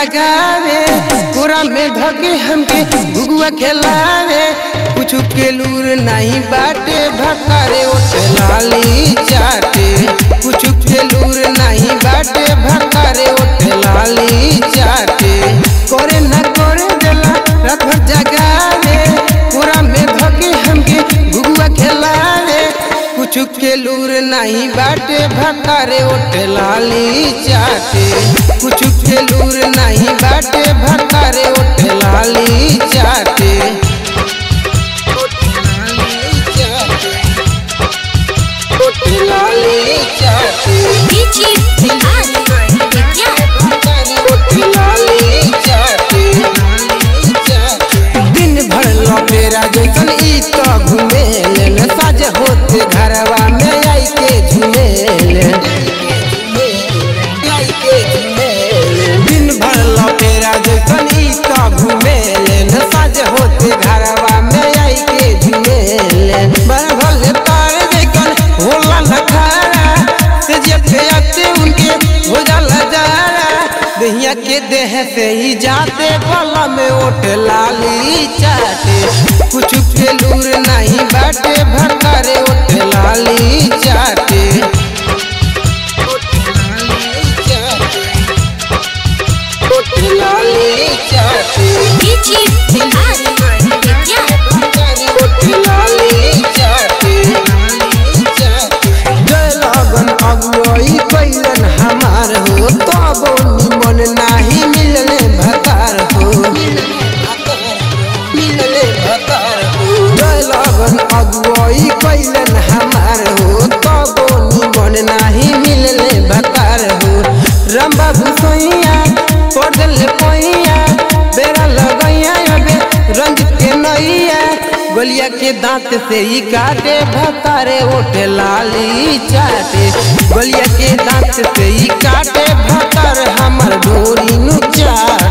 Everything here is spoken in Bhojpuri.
जगावे पूरा में धके हमके भुगुआ खेलावे कुछ के लूर नहीं बाटे भकारे ओटे लाली चाटे कुछ के लूर नहीं बाटे भकारे ओटे लाली चाटे करे न करे देला रात भर जगावे पूरा में धके हमके भुगुआ खेलावे कुछ के लूर नहीं बाटे भकारे ओटे लाली चाटे कुछ के लूर नहीं बाटे भकारे ओटे लाली चाटे ओटे लाली चाटे Pichi Bihan Vidya ओटे लाली चाटे दिन भर लपेरा जैसन ई तो घुमेल साज होते घरवा में आई के झुमेल दिन भर लपेरा जैसन ई तो घुमेल साज होते घरवा में आई के झुमेल बड़ भले तार जैसन होला नखारा से जब पे आते उनके हो जाला जारा दहिया के देह से ही जाते बला में ओट लाली चाटे कुछ के लूर नहीं बाटे भकारे ओट लाली चाटे ओट लाली चाटे Pichi Bihan Vidya ओट लाली चाटे जय लगन अगुआई कैलन हमार हो तब निमन नाही मिलने भतार हो मिलने भतार हो जय लगन अगुआई कैलन हमार हो तब निमन नाही मिलने भतार हो राम बाबू सोइया पड़ल पैया बेरा लगैया अबे रंग के नैया गोलिया के दांत से ही काटे भतारे ओटे लाली चाटे गोलिया के दांत से ही काटे भतार हमर डोरी नु चाटे